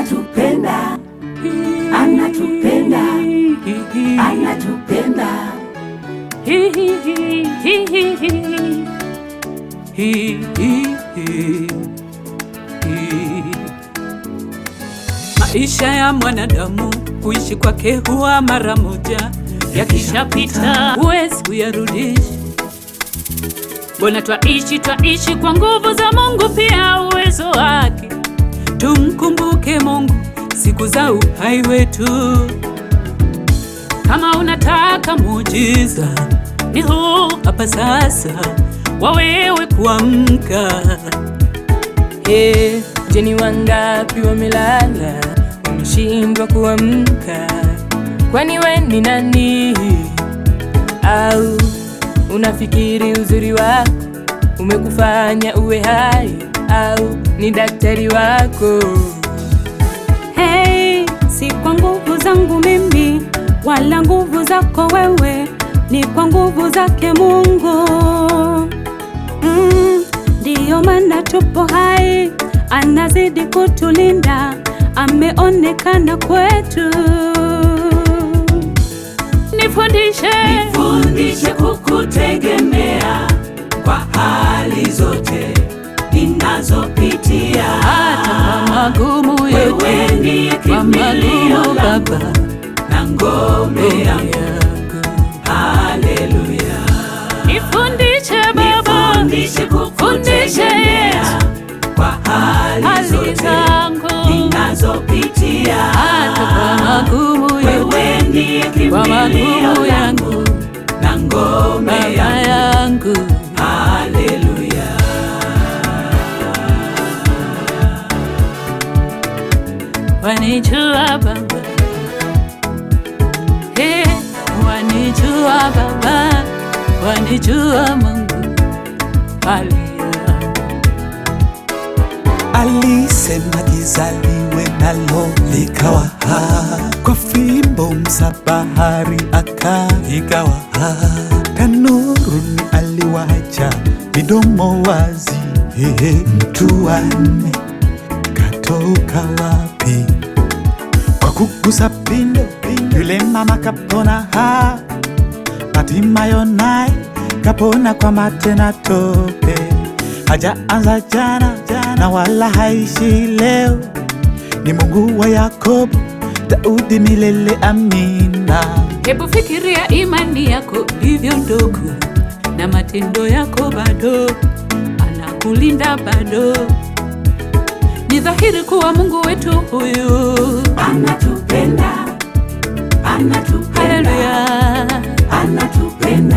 anatupenda, anatupenda, anatupenda. Maisha ya mwanadamu kuishi kwake huwa mara moja, yakishapita huwezi kuyarudisha. Mbona twaishi twaishi kwa nguvu za Mungu, pia uwezo wake. Tumkumbuke Mungu siku za uhai wetu. Kama unataka muujiza, ni huu hapa sasa, wawewe kuamka. Hey, je, ni wangapi wamelala wameshindwa kuamka? Kwani we ni nani? Au unafikiri uzuri wako umekufanya uwe hai? Au ni daktari wako? Hey, si kwa nguvu zangu mimi wala nguvu zako wewe, ni kwa nguvu zake Mungu. Mm, ndiyo maana tupo hai, anazidi kutulinda, ameonekana kwetu. Nifundishe, Fundishe kukutegemea kwa hali zote ninazopitia. hata kwa magumu yote, Wewe ndiye kwa kimbilio magumu langu Baba na ngome yangu. yangu. Haleluya. Nifundishe Baba, Fundishe kukutegemea kwa hali hali zote zangu, ninazopitia. hata kwa magumu yote, Wewe ndiye kwa kimbilio magumu langu yangu, na ngome Baba yangu. yangu. Haleluya. Wanijua Baba, hey, wanijua Baba, wanijua Mungu, haleluya. Alisema gizaliwe nalo likawa ha, kwa fimbo msabahari akaikawa ha, tanuruni aliwacha midomo wazi. Hehe, mtu wanne katoka wapi? Kwa kugusa pindo, yule mama kapona ha, Hatimayo naye kapona kwa mate na tope, hajaanza jana na wala haishi leo. Ni Mungu wa Yakobo, Daudi milele, amina. Hebu fikiria imani yako ilivyo ndogo na matendo yako bado, anakulinda bado. Ni dhahiri kuwa Mungu wetu huyu, Anatupenda, anatupenda, haleluya, anatupenda,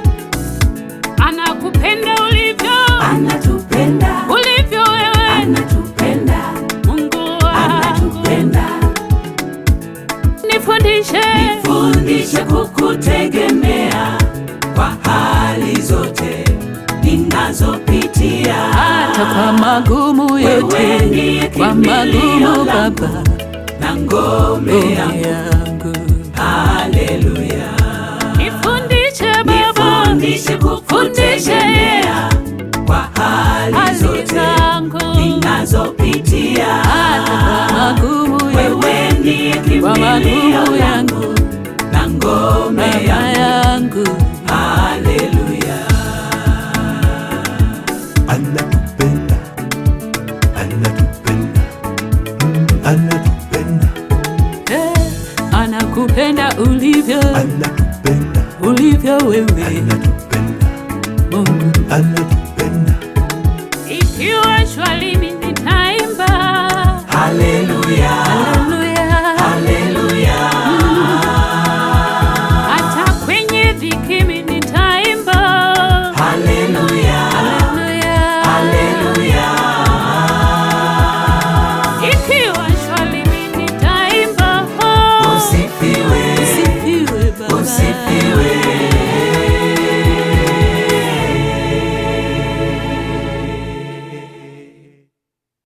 anakupenda ulivyo anatupenda, ulivyo wewe, anatupenda, Mungu wangu. anatupenda. Nifundishe, Fundishe kukutegemea kwa hali zote ninazopitia. hata kwa magumu Wewe yote, ndiye kwa kimbilio magumu langu Baba na ngome ngome yangu. yangu. Haleluya. Nifundishe Baba, Fundishe kukutegemea kwa hali hali zote zangu ninazopitia. hata kwa magumu yote, Wewe ndiye kwa magumu kimbilio langu yangu, na ngome Baba yangu. yangu. Haleluya. Anatupenda, anatupenda, mm, anatupenda, Eh, anakupenda ulivyo anatupenda, ulivyo wewe anatupenda, Mungu anatupenda.